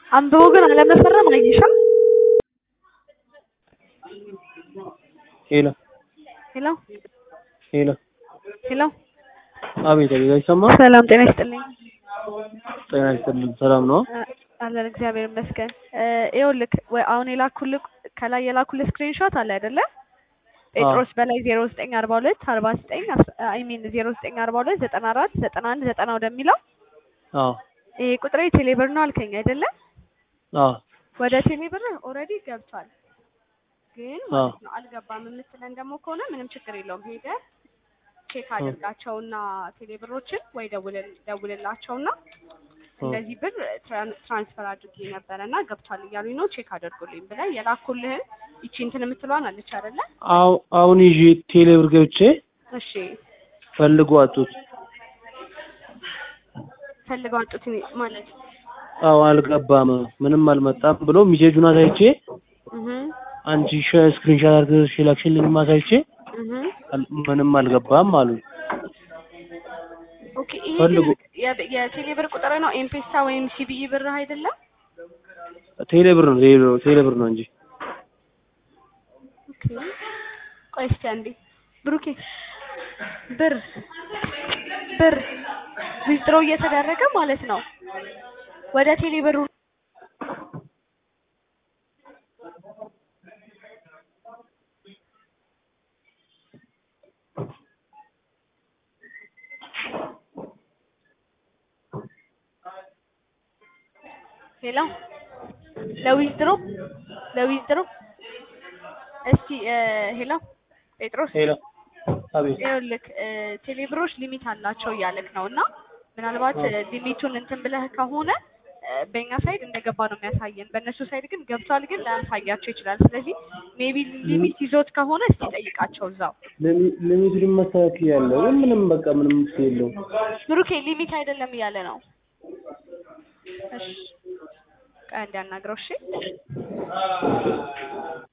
አንብቦ ግን አለመፈረም አየሻ? ሄሎ ሄሎ ሄሎ ሄሎ አቤት አቤት አይሰማም? ሰላም ጤና ይስጥልኝ። ጤና ይስጥልኝ። ሰላም ነው? እ አለን እግዚአብሔር ይመስገን። እ ይኸውልህ ወይ አሁን የላኩልህ ከላይ የላኩልህ ስክሪንሾት አለ አይደለ? ጴጥሮስ በላይ ዜሮ ዘጠኝ አርባ ሁለት አርባ ዘጠኝ አይ ሚን ዜሮ ዘጠኝ አርባ ሁለት ዘጠና አራት ዘጠና አንድ ዘጠና ወደሚለው አዎ ይሄ ቁጥሬ ቴሌብር ነው አልከኝ አይደለ? አዎ ወደ ቴሌብር ኦልሬዲ ገብቷል፣ ግን አዎ ማለት ነው አልገባም የምትለን ደግሞ ከሆነ ምንም ችግር የለውም ሄደህ ቼክ አድርጋቸውና ቴሌብሮችን ወይ ደውልል ደውልላቸውና እንደዚህ ብር ትራን- ትራንስፈር አድርጌ ነበረ እና ገብቷል እያሉኝ ነው ቼክ አድርጉልኝ ብለህ የላኩልህን ይቺ እንትን የምትለዋን አለች አይደለ? አዎ አሁን ይዤ ቴሌብር ገብቼ እሺ ፈልጎ አጡት። ፈልገው አጡት ማለት አዎ አልገባም፣ ምንም አልመጣም ብሎ ሚሴጁን አሳይቼ እህ አንቺ ስክሪንሻት አድርገሽ ላክሽልኝ ማሳይቼ እህ አል- ምንም አልገባም አሉ። ኦኬ ይሄ ፈልጉ። ግን የ- የቴሌብር ቁጥር ነው ኤምፔሳ ወይም ሲቢኢ ብር አይደለም? ቴሌብር ነው ቴሌብር ቴሌብር ነው እንጂ ኦኬ ቆይ እስኪ አንዴ ብሩኬ ብር ብር ዊዝድሮ እየተደረገ ማለት ነው ወደ ቴሌብሩ ሄሎ ለዊዝድሮ ለዊዝድሮ እስቲ እ ሄሎ ጴጥሮስ ሄሎ አቤት ይኸውልህ እ ቴሌብሮች ሊሚት አላቸው እያለክ ነው እና ምናልባት እ ሊሚቱን እንትን ብለህ ከሆነ እ በእኛ ሳይድ እንደገባ ነው የሚያሳየን። በእነሱ ሳይድ ግን ገብቷል፣ ግን ላያሳያቸው ይችላል። ስለዚህ ሜቢ ሊሚት ይዞት ከሆነ እስቲ ጠይቃቸው እዛው። ሊሚ- ሊሚቱን መስተካከል ያለው ግን ምንም በቃ ምንም መፍትሄ የለውም። ብሩኬ ሊሚት አይደለም እያለ ነው። እሺ ቆይ አንዴ አናግረው እሺ።